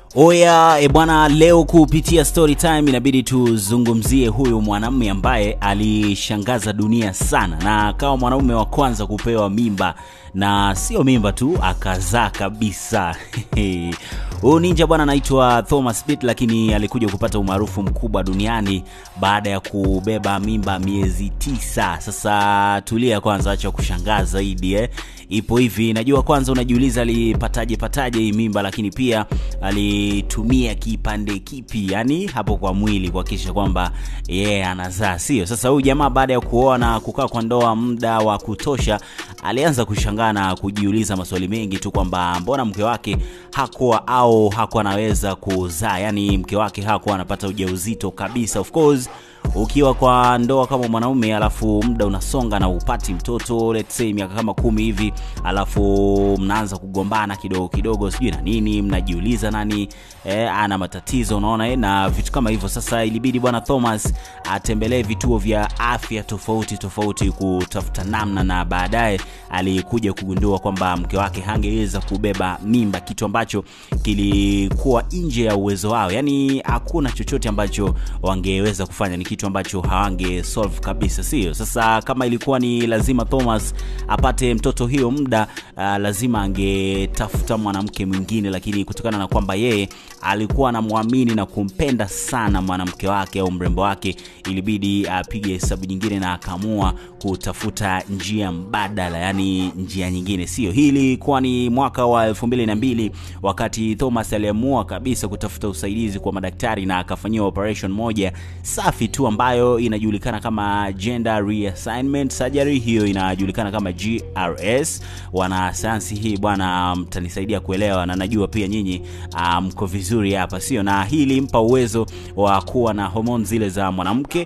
Oya e bwana, leo kupitia story time inabidi tuzungumzie huyu mwanamume ambaye alishangaza dunia sana na akawa mwanaume wa kwanza kupewa mimba, na sio mimba tu, akazaa kabisa. Huyu ninja bwana anaitwa Thomas Pitt, lakini alikuja kupata umaarufu mkubwa duniani baada ya kubeba mimba miezi tisa. Sasa tulia kwanza, acha kushangaa zaidi eh. Ipo hivi, najua kwanza unajiuliza alipataje pataje hii mimba, lakini pia alitumia kipande kipi, yani hapo kwa mwili kuhakikisha kwamba yeye yeah, anazaa, sio? Sasa huyu jamaa baada ya kuoa na kukaa kwa ndoa muda wa kutosha, alianza kushangaa na kujiuliza maswali mengi tu kwamba mbona mke wake hakuwa au hakuwa anaweza kuzaa, yani mke wake hakuwa anapata ujauzito kabisa. Of course ukiwa kwa ndoa kama mwanaume alafu muda unasonga na upati mtoto let's say miaka kama kumi hivi alafu mnaanza kugombana kidogo kidogo sijui na nini mnajiuliza nani eh, ana matatizo unaona eh, na vitu kama hivyo sasa ilibidi bwana thomas atembelee vituo vya afya tofauti tofauti kutafuta namna na baadaye alikuja kugundua kwamba mke wake hangeweza kubeba mimba kitu ambacho kilikuwa nje ya uwezo wao yani hakuna chochote ambacho wangeweza kufanya ni kitu ambacho hawange solve kabisa sio sasa kama ilikuwa ni lazima thomas apate mtoto hiyo muda uh, lazima angetafuta mwanamke mwingine lakini kutokana na kwamba yeye alikuwa anamwamini na kumpenda sana mwanamke wake au mrembo wake ilibidi apige uh, hesabu nyingine na akaamua kutafuta njia mbadala yani njia nyingine sio hii ilikuwa ni mwaka wa elfu mbili na mbili wakati thomas aliamua kabisa kutafuta usaidizi kwa madaktari na akafanyiwa operation moja safi tu ambayo inajulikana kama gender reassignment surgery hiyo inajulikana kama grs wanasayansi hii bwana mtanisaidia kuelewa na najua pia nyinyi mko um, vizuri hapa sio na hii ilimpa uwezo wa kuwa na homoni zile za mwanamke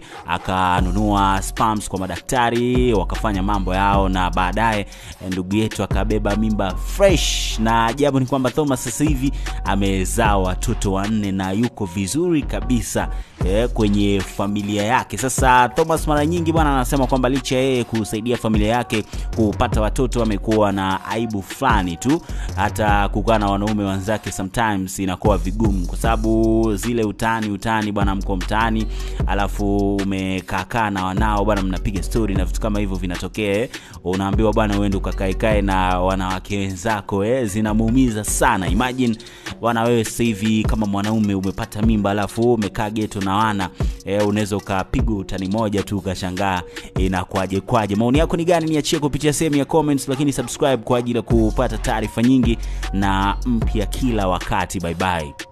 akanunua spams kwa madaktari wakafanya mambo yao na baadaye ndugu yetu akabeba mimba fresh na ajabu ni kwamba thomas sasa hivi amezaa watoto wanne na yuko vizuri kabisa eh, kwenye familia yake sasa thomas mara nyingi bwana anasema kwamba licha yeye kusaidia familia yake kupata watoto amekuwa na aibu fulani tu hata kukaa na wanaume wenzake sometimes inakuwa vigumu kwa sababu zile utani utani bwana mko mtaani alafu umekaakaa na wanao bwana mnapiga stori na vitu kama hivyo vinatokea unaambiwa bwana uende ukakaekae na wanawake wenzako eh, zinamuumiza sana imagine bwana wewe sasa hivi kama mwanaume umepata mimba alafu umekaa geto na wana eh, unaweza ukapigwa utani moja tu ukashangaa inakwaje kwaje maoni yako ni gani niachie kupitia sehemu ya comments lakini subscribe kwa ajili ya kupata taarifa nyingi na mpya kila wakati bye bye